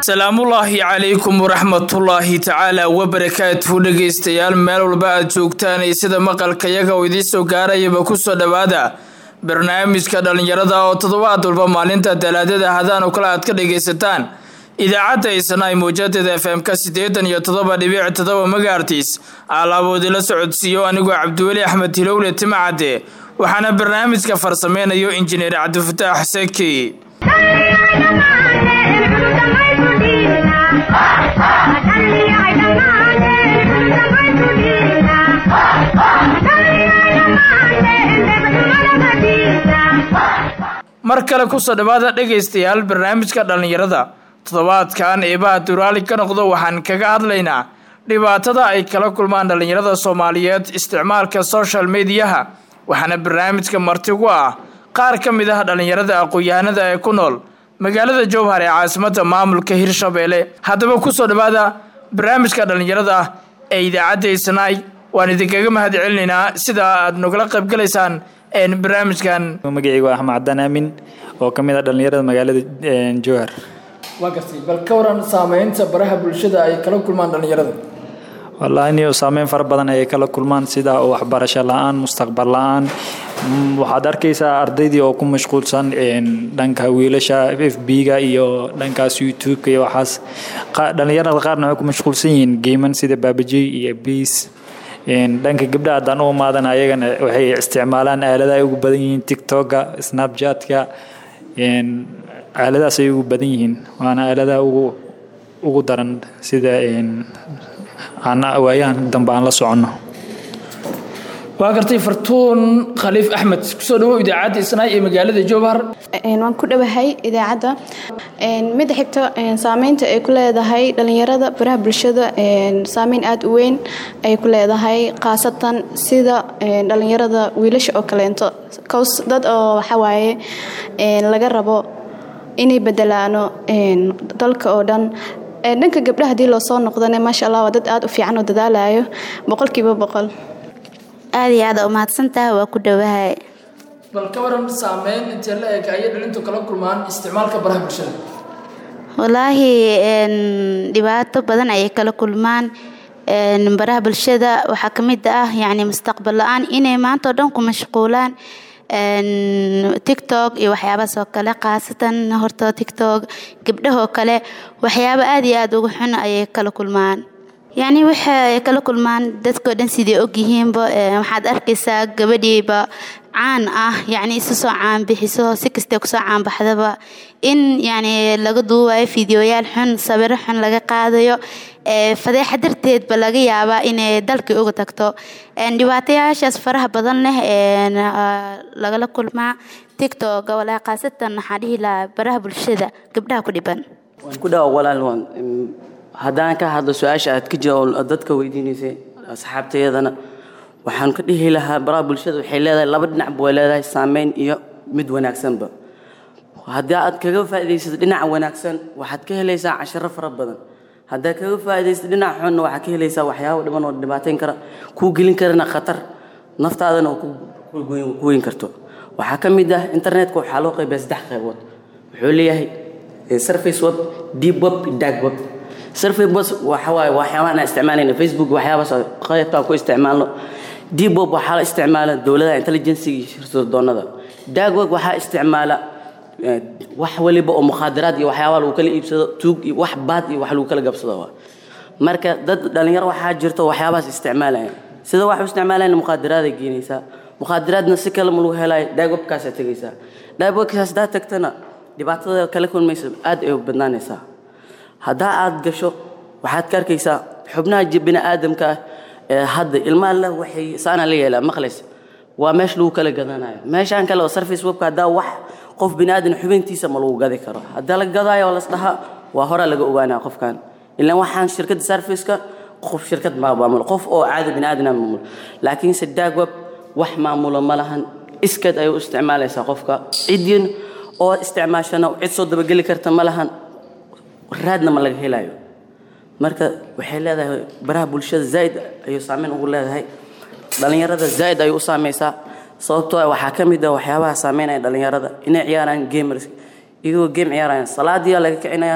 salaamullaahi calaykum waraxmatullaahi tacaala wabarakaatuhu dhegaystayaal meel walba aad joogtaan iyo sida maqalkayaga oo idiin soo gaarayaba kusoo dhowaada barnaamijka dhallinyarada oo toddobaad walba maalinta talaadada hadaan oo kale aad ka dhagaysataan idaacadda isnaay mawjadeeda f m-ka siddeetan iyo toddoba dhibic toddoba magaartiis alaaboodila socodsiiyo anigoo cabdiweli axmed hilowle timacadde waxaana barnaamijka farsameynayo injineer cabdifataax seki mar kale kusoo dhawaada dhegaystayaal barnaamijka dhallinyarada toddobaadkan eebaha duraali ka noqdo waxaan kaga hadlaynaa dhibaatada ay kala kulmaan dhallinyarada soomaaliyeed isticmaalka social mediyaha waxaana barnaamijka martigu ah qaar ka mid ah dhallinyarada aqoon-yahanada ee ku nool magaalada jowhar ee caasimadda maamulka hirshabeelle haddaba kusoo dhawaada barnaamijka dhallinyarada ee idaacadda isnaay waan idinkaga mahad celinaynaa sida aad nogala qaybgalaysaan barnaamijkan magacaygu axmed cadaan aamin oo ka mid ah dhallinyarada magaalada jowhar waa gartay bal ka waran saameynta baraha bulshada ay kala kulmaan dhallinyarada wallaahi niyo saameyn fara badan ayay kala kulmaan sida waxbarasho la-aan mustaqbal la-aan waxaad arkaysaa ardaydii oo ku mashquulsan dhanka wiilasha f b-ga iyo dhankaas youtube-ka iyo waxaas dhallinyarada qaarna waxay ku mashquulsan yihiin geeman sida baabajey iyo biis dhanka gabdha haddaan u imaadan ayagana waxay isticmaalaan aalada ay ugu badan yihiin tictoka snapchatka aaladahaas ay ugu badan yihiin waana aaladaha ugu ugu daran sida aan waayahan dambe aan la soconno waa gartay fartuun khaliif axmed kusoo dhawow idaacadda isnaay ee magaalada jowhar waan ku dhowahay idaacadda midda xigta saameynta ay ku leedahay dhallinyarada baraha bulshada saameyn aada u weyn ay ku leedahay khaasatan sida dhallinyarada wiilasha oo kaleento cows dad oo waxawaaye laga rabo inay bedelaano dalka oo dhan dhanka gabdhaha hadii loo soo noqdana maasha allah waa dad aada u fiican oo dadaalayo boqolkiiba boqol aada iyo aada umahadsantaha waa ku dhowahay bal ka waran saameyn intee la eg ayay dhalintu kala kulmaan isticmaalka baraha bulshada wallaahi dhibaato badan ayay kala kulmaan baraha bulshada waxaa ka mid ah yacni mustaqbal la-aan inay maanta oo dhan ku mashquulaan tictok iyo waxyaabahaas oo kale khaasatan horta tictok gabdhahoo kale waxyaabo aada iyo aada uga xun ayay kala kulmaan yacni waxay kala kulmaan dadkao dhan siday ogyihiinba waxaad arkaysaa gabadhiiba caan ah yacni isu soo caanbixiso si kastee kusoo caanbaxdaba in yacni laga duubayo fideoyaal xun sawiro xun laga qaadayo fadeexa darteedba laga yaabaa inay dalkii uga tagto dhibaatayaashaas faraha badan leh lagala kulmaa tictok walaa khaasatan waxaa dhihi lahaa baraha bulshada gabdhaha ku dhiban waan ku dhawa walaal waan haddaan ka hadlo su-aasha aad ka jawaab dadka weydiinaysay asxaabtayadana waxaan ka dhihi lahaa baraha bulshada waxay leedahay laba dhinacba way leedahay saameyn iyo mid wanaagsanba haddii aad kaga faa'iidaysato dhinaca wanaagsan waxaad ka helaysaa casharo fara badan haddaad kaga faa'iidaysato dhinaca xunna waxaad ka helaysaa waxyaabo dhiban oo dhibaateyn kara kuu gelin karana khatar naftaadana oo ku weyn karto waxaa ka mid ah internetka waxaa loo qaybiyaa saddex qaybood wuxuu leeyahay surface web deep web dark web surface web waxa waaye waxyaabaha aan isticmaalayna facebook waxyaabahaas qaybtaan ku isticmaalno deep web waxaa la isticmaala dowladaha intelligenciga iyo shirdoonada dark web waxaa isticmaala wax waliba oo mukhaadaraad iyo waxyaabaha lagu kala iibsado tuug iyo wax baad iyo wax lagu kala gabsado marka dad dhalinyaro waxaa jirto waxyaabahaas isticmaalaya sida wax u isticmaalayna mukhaadaraada geenaysaa mukhaadaraadna si kale ma lagu helayo dark webkaasaa tegaysaa dark webkaas haddaa tagtana dhibaatada kala kulmaysa aad ay u badnaanaysaa haddaa aad gasho waxaad ka arkaysaa xubnaha bini aadamka ah ee hadda ilmaha leh waxay saana la yeelaa maqlays waa meesha lagu kala gadanayo meeshaan kale oo surface webka haddaa wax qof bini aadan xubintiisa ma lagu gadi karo haddaa la gadaayo oo lasdhahaa waa horaa laga ogaanaya qofkan ilaan waxaan shirkadda surfaceka qof shirkad maa maamulo qof oo caadi bini aadan maamulo laakiinse dark web wax maamulo ma lahan iskad ayay u isticmaalaysaa qofka cidiin oo isticmaashana cid soo dabageli karta ma lahan raadna ma laga helayo marka waxay leedahay baraha bulshada zaaid ayuu saameyn ugu leedahay dhalinyarada zaaid ayuu u saameysaa sababtoo ah waxaa ka mid ah waxyaabaha saameynaya dhalinyarada inay ciyaaraan gamers iyagoo game ciyaarayaan salaadiyaa laga kicinayaa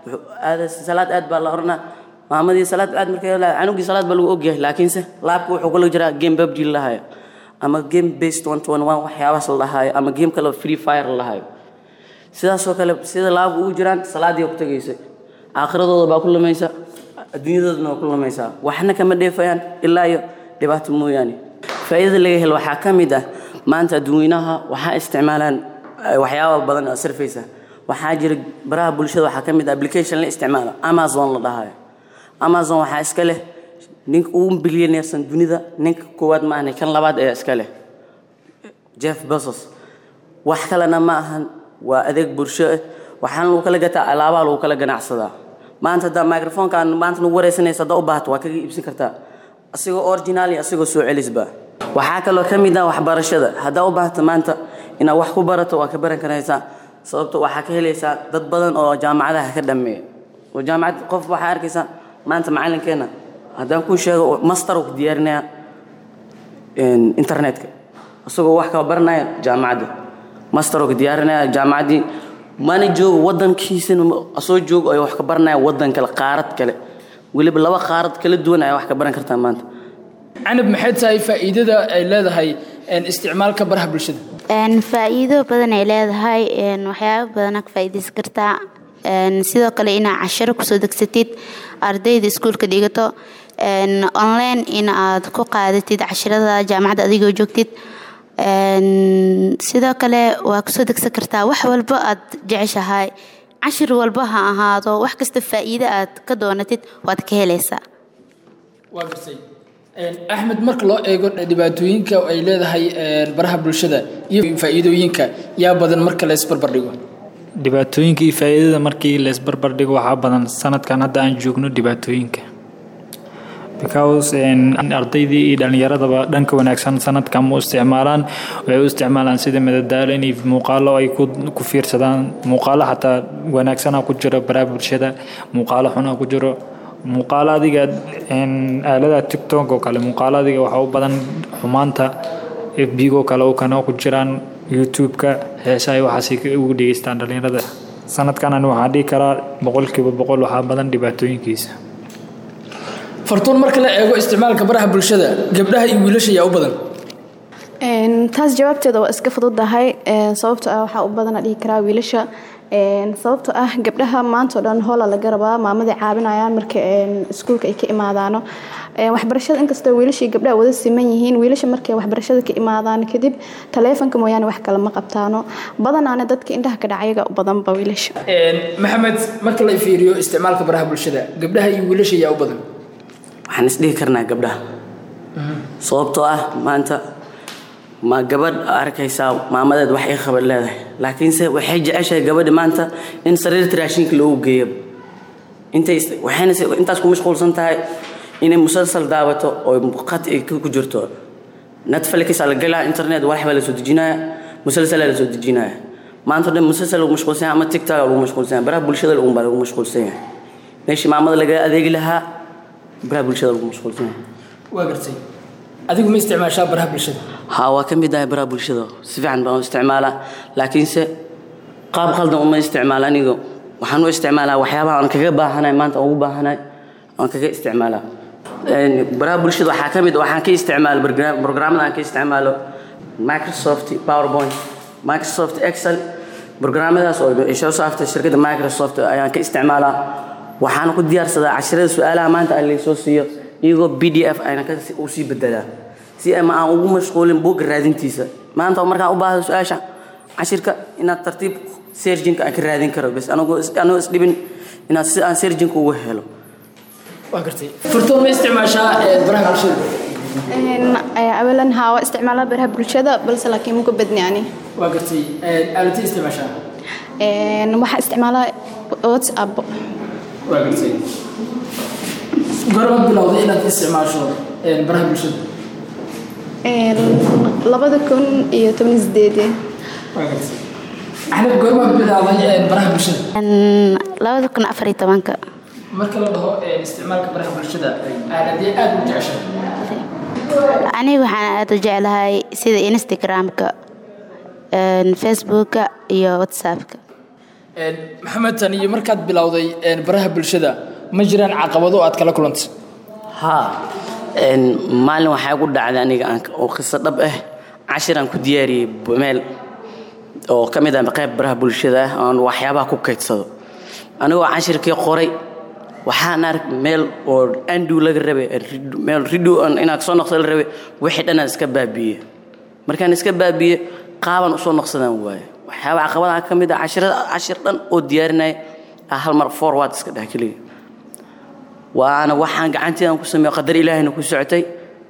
wuxuu aada salaad aad baa la oranaa maamadii salaad aad markay la canugii salaad baa lagu ogyahay laakiinse laabka wuxuu kula jiraa game pubg la lahayo ama game based one to one one waxyaabahaas la lahayo ama game kale free fire la lahayo sidaasoo kale sida laabka ugu jiraan salaadii ku tegaysa aakhiradooda baa ku lumaysa adduunyadoodana waa ku lumaysaa waxna kama dheefayaan ilaa iyo dhibaato mooyaane faa'iidada laga helo waxaa ka mid ah maanta adduunyanaha waxaa isticmaalaan waxyaaba badan oo sarfaysa waxaa jira baraha bulshada waxaa ka mid ah application la isticmaalo amazon la dhahayo amazon waxaa iska leh ninka ugu bilyaneersan dunida ninka koowaad ma ahna kan labaad ayaa iska leh jeff bezos wax kalena ma ahan waa adeeg bulsho ah waxaana lagu kala gataa alaabaa lagu kala ganacsadaa maanta haddaa microfonkaan maanta nagu wareysanaysa haddaa u baahato waa kaga iibsan kartaa asigoo original iyo asigoo soo celisba waxaa kaloo ka mid ah waxbarashada haddaa u baahato maanta inaad wax ku barato waa ka baran karaysaa sababto waxaa ka helaysaa dad badan oo jaamacadaha ka dhameeya oo jaamacad qof waxaa arkaysaa maanta macalinkeena haddaan kuu sheego master ku diyaarinaya internetka isagoo wax kala baranaya jaamacadda master ku diyaarinaya jaamacaddii mana joogo wadankiisana asoo joogo ay wax ka baranaya wadan kale qaarad kale weliba laba qaarad kala duwan ayaa wax ka baran kartaa maanta canab maxay tahay faa'iidada ay leedahay isticmaalka baraha bulshada faa'iido badan ay leedahay waxyaabo badana ka faa'iidaysan kartaa sidoo kale inaad casharo kusoo degsatid ardayda iskuulka dhigato online in aad ku qaadatid casharada jaamacadda adigoo joogtid sidoo kale waa kusoo degsan kartaa wax walba aad jeceshahay cashir walba ha ahaado wax kasta faa'iido aad ka doonatid waad ka helaysaa waa gartay axmed marka loo eego dhibaatooyinka ay leedahay baraha bulshada iyo faa'iidooyinka yaa badan marka la isbarbardhigo dhibaatooyinka iyo faa'iidada markii la isbarbardhigo waxaa badan sanadkan hadda aan joogno dhibaatooyinka because ardaydii iyo dhallinyaradaba dhanka wanaagsan sanadkan ma u isticmaalaan waxay u isticmaalaan sida madadaalo inay muuqaalo ay ku fiirsadaan muuqaalo xataa wanaagsana ku jiro baraha bulshada muuqaalo xuna ku jiro muuqaalo adiga aalada tiktok oo kale muuqaalo adiga waxaa u badan xumaanta fbgo kale oo kana ku jiraan youtube-ka heesahay waxaasay ugu dhegeystaan dhallinyarada sanadkan ani waxaan dhihi karaa boqolkiiba boqol waxaa badan dhibaatooyinkiisa fartuun marka la eego isticmaalka baraha bulshada gabdhaha iyo wiilasha yaa u badan taas jawaabteeda waa iska fududahay sababto ah waxaa u badana dhihi karaa wiilasha sababto ah gabdhaha maantao dhan hoola laga rabaa maamadii caabinayaan marka iskuulka ay ka imaadaano waxbarashada inkastoo wiilashii gabdhaha wada siman yihiin wiilasha markay waxbarashada ka imaadaan kadib taleefonka mooyaane wax kale ma qabtaano badanaana dadka indhaha ka dhacayaga u badanba wiilasha maxamed marka la fiiriyo isticmaalka baraha bulshada gabdhaha iyo wiilasha yaa u badan waxaan isdhihi karnaa gabdhaha sababtoo ah maanta ma gabadh arkaysaa maamadeed wax ay qabad leedahay laakiinse waxay jeceshahay gabadhi maanta in sariirta raashinka loogu geeyo intay waxayna intaas ku mashquulsan tahay inay musalsal daawato oo qad ay ku jirto netflix la galaa internet wax baa la soo dejinaya musalsal la soo dejinaya maanta dhan musalsal lagu mashquulsan yahay ama tiktok lagu mashquulsan yahay baraha bulshada lagu baa lagu mashquulsan yahay meeshii maamada laga adeegi lahaa baraha bulshada lagu mashquulsan yahay waa gartay adigu ma isticmaashaa baraha bulshada haa waa ka mid ahay baraha bulshada si fiican baan u isticmaalaa laakiinse qaab khaldan uma isticmaala aniga waxaan u isticmaalaa waxyaabaha aan kaga baahanahay maanta ugu baahanahay aan kaga isticmaalaa baraha bulshada waxaa ka mid waxaan ka isticmaalo programmada aan ka isticmaalo microsoft powerpoint microsoft excel programmadaas oo ay soo saartay shirkadda microsoft ayaan ka isticmaalaa waxaan ku diyaarsadaa casharada su-aalaha maanta aan laysoo siiyo iyagoo b d f ayna u sii bedelaa si ama aan ugu mashquulin buugga raadintiisa maanta markaan u baahdo su-aasha cashirka inaad tartiib serjinka aan ka raadin karo bas anigoo isdhibin inaad si aan serjinka ugu helo waa gartay furtoon ma isticmaashaa baraha bulshada awalan haa waa isticmaalaa baraha bulshada balse laakiin muku badni ani waa gartay aaladii isticmaashaa waxaa isticmaalaa whatsapp waa gartay gormaad bilowday inaad isticmaasho baraha bulshada labada kun iyo toban sideedii waa gartay axmed goormaad bilowday baraha bulshada labada kun afar iyo tobanka marka la dhaho isticmaalka baraha bulshada aaladee aada u jeceshay aniga waxaan aada u jeclahay sida instagramka facebooka iyo whatsappka maxamed tan iyo markaad bilowday baraha bulshada ma jiraan caqabado aad kala kulantay haa maalin waxaa gu dhacday aniga oo qiso dhab ah cashiraan ku diyaariyey meel oo ka mid ah qayb baraha bulshada ah oon waxyaabaha ku kaydsado anigoo cashirkii qoray waxaan ark meel oo andu laga rabay meel ridu inaad soo noqsa la rabay wixii dhanaan iska baabiiye markaan iska baabiiye qaaban usoo noqsadaan waaye waxyaaba caqabadaha ka mid ah cashirada cashir dhan oo diyaarinaya ah hal mar forward iska dheh keliya waana waxaan gacanteedan ku sameeyo qadar ilaahayna ku socotay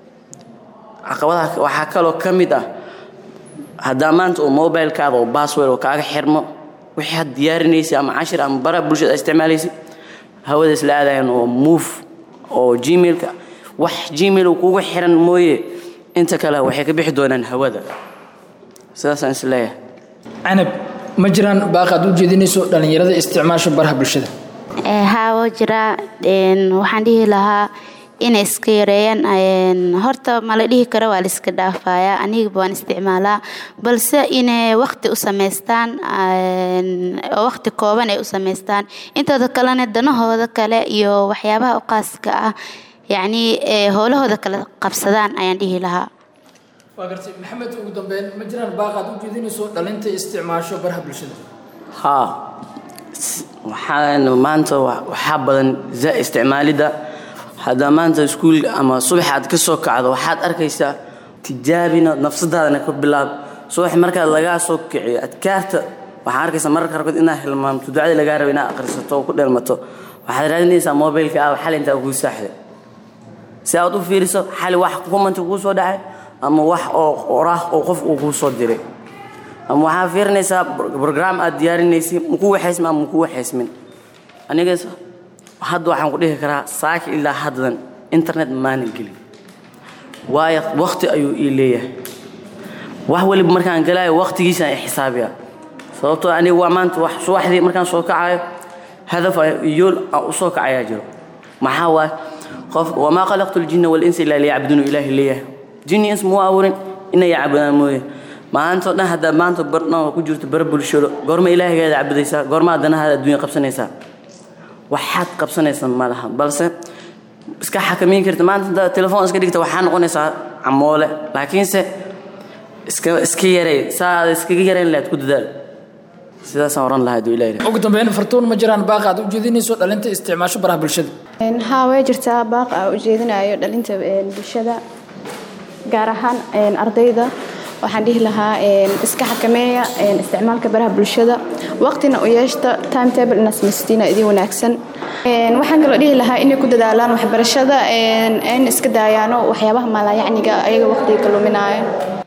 caqabadaha waxaa kaloo ka mid ah haddaa maanta oo mobilekaada oo bassword oo kaaga xirmo wixii had diyaarinaysay ama cashir ama bara bulshada isticmaalaysay hawada isla aadayan oo move oo gmailka wax gmail uu kugu xiran mooye inta kale waxay ka bixi doonaan hawada sidaasaan is leeyahay canab ma jiraan baaqaad u jeedinayso dhallinyarada isticmaasha baraha bulshada haa woo jiraa waxaan dhihi lahaa inay iska yareeyaan horta mala dhihi karo waa la iska dhaafayaa anigaba waan isticmaalaa balse inay waqti u samaystaan oo waqti kooban ay u samaystaan intooda kalena danahooda kale iyo waxyaabaha u qaaska ah yacnii howlahooda kala qabsadaan ayaan dhihi lahaa waa gartay maxamed ugu dambeyn ma jiraan baaqaad u jeedinayso dhalinta isticmaasho baraha bulshada haa waxaan maanta waxaa badan za isticmaalidda haddaa maanta iskuul ama subax aad ka soo kacdo waxaad arkaysaa tijaabina nafsadaadana ka bilaab subax markaad lagaa soo kiciyo adkaarta waxaa arkaysaa mararka qaarkood inaad hilmaamto ducadii lagaa rabo inaad akhrisato oo ku dheelmato waxaad raadinaysaa mobilka ah xal intaa kuu saaxday si aad u fiiriso xali wax kumanta kuu soo dhacay ama wax oo oraah oo qof uu kuu soo diray ama waxaa fiirinaysaa brogram aad diyaarinaysay maku waxaysmin ama maku waxaysmin anigas hadda waxaan ku dhihi karaa saaki ilaa haddan internet maanan gelin waayo wakti ayuu ii leeyahay wax waliba markaan galaayo waktigiisaan i xisaabiya sababtoo aniga waa maanta wax subaxdii markaan soo kacayo hadaf yool aan u soo kacayaa jiro maxaa waaye qof wamaa khalaqtu ljinna walinsa ilaa liyacbuduunu ilaahi leeyahay jinni ins muu abuurin inay caabudaan mooye maantao dhan haddaa maanta bardhan ku jirto bara bulshado goorma ilaahigaada cabudaysaa goorma danahaada adduunya qabsanaysaa waxaad qabsanaysa ma laha balse iska xakamayn karta maanta haddaad telefoon iska dhigta waxaa noqonaysaa camoole laakiinse iska iska yarey saa aad iskaga yareyn lahayd ku dadaal sidaasaan oran lahaa aduu ilahi ugu dambeyn fartuun ma jiraan baaqaad u jeedinayso dhalinta isticmaasho baraha bulshada haa way jirtaa baaq aa u jeedinayo dhalinta bulshada gaar ahaan ardayda waxaan dhihi lahaa iska xakameeya isticmaalka baraha bulshada waqtina u yeeshta timetable inaad samaysatiina idin wanaagsan waxaan kaloo dhihi lahaa inay ku dadaalaan waxbarashada in iska daayaano waxyaabaha maalaayacniga ayaga waqtiga ka luminaayo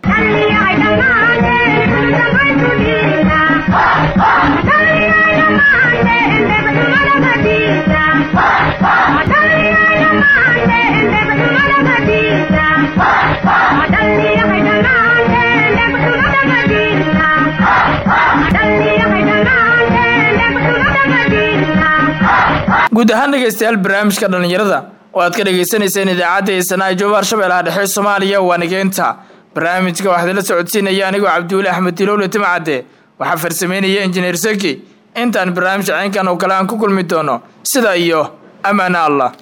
guud ahaan dhegaystayaal barnaamijka dhallinyarada oo aad ka dhagaysanayseen idaacadda eesanaa joobaar shabeellaha dhexe soomaaliya waa nigeynta barnaamijka waxaad la socodsiinaya anigoo cabdiweli axmed dilowle timcadde waxaa farsameynaya injineer seki intaan barnaamij caynkan oo kale aan ku kulmi doono sida iyo ammaana allah